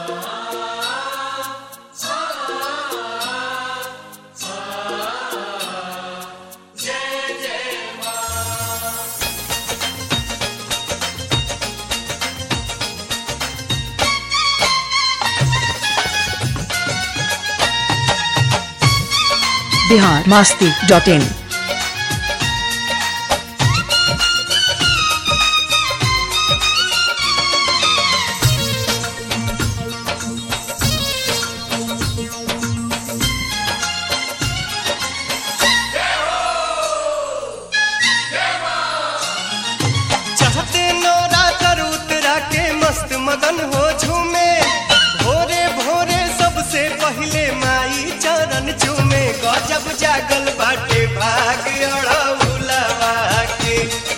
Bihar Masti dot in चाहते नौरा कर उतरा के मस्त मगन हो झूमे भोरे भोरे सबसे पहले माई चरण चूमे गजब जागल बाटे भाग अड़ौलवा के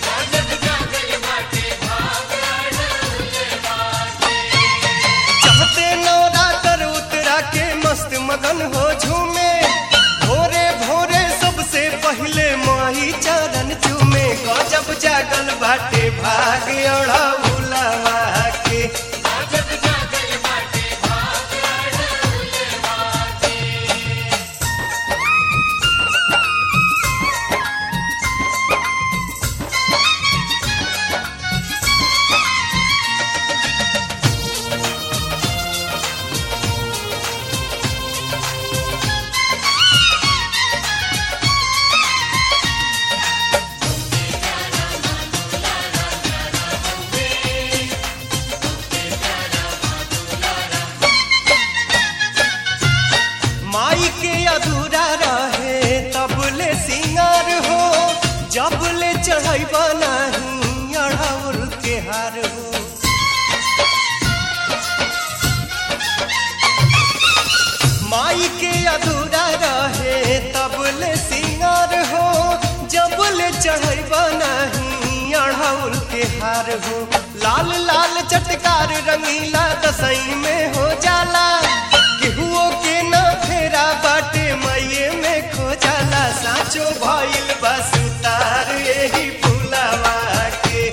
चाहते नौरा कर उतरा के मस्त मगन हो झूमे भोरे भोरे सबसे पहले माई चरण चूमे गजब जागल बाटे भाग अड़ौलवा के माई के अधूरा रहे तब ले सिंगार हो जब ले चढ़ैब नहीं अढ़ौल के हार हो माई के अधूरा रहे तब ले सिंगार हो जब ले चढ़ैब नहीं अढ़ौल के हार हो लाल लाल चटकार रंगीला दसई में हो जाला केहुओ के ना फेरा बाटे मैये में खो जाला साचो भइल बस उतार यही फुलवा के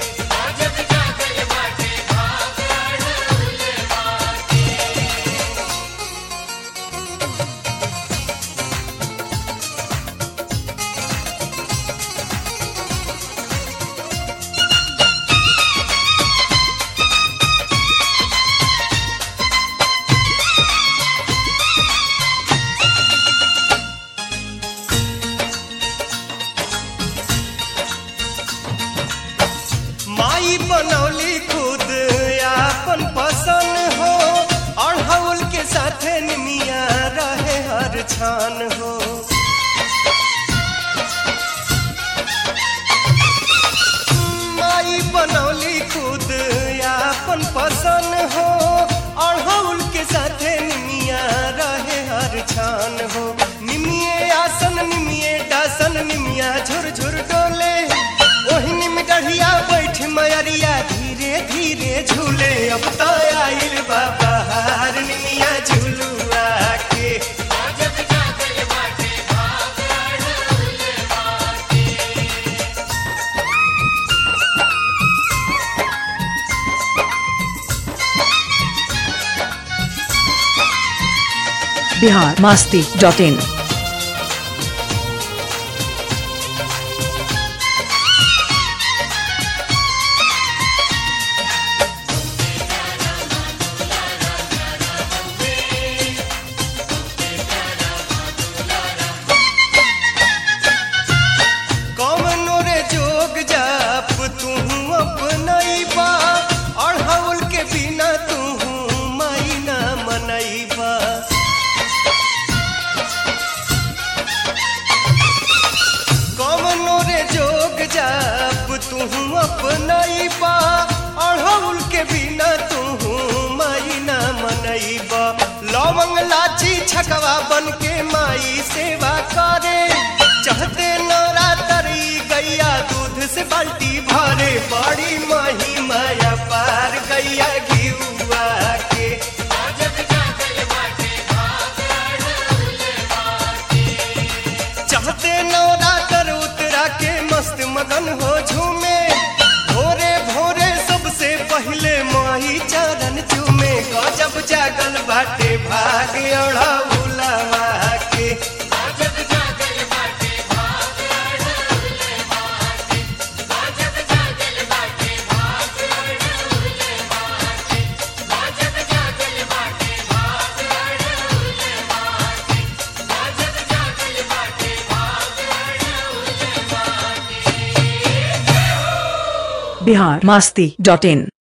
माई बनौली खुद आपन पसंद हो अढ़ौल के साथे निमिया रहे हर छान हो माई बनौली खुद आपन पसंद हो अढ़ौल के साथे निमिया रहे हर छान हो निमिये आसन निमिये डासन निमिया झुर झुर डोले ओही निम डढ़िया बैठ मयरिया धीरे धीरे झूले अब तो आइल बाबा हार निमिया झूलुआ के बिहार मास्ती डॉट इन कौनो रे जोग जाप तू अपनैबा अढ़ौल के बिना तू माई ना मनैबा कौनो रे जोग जाप तू अपनैबा अढ़ौल के बिना तू माई ना मनैबा लवंग लाची छकवा बन के माई सेवा करे चाहते नौरा तरी गैया दूध से बाल्टी भरे बड़ी माही माया पार गैया घिउआ के चाहते नौरा कर उतरा के मस्त मगन हो झूमे भोरे भोरे सबसे पहले माही चरण चूमे गजब जागल बिहार मास्ती डॉट इन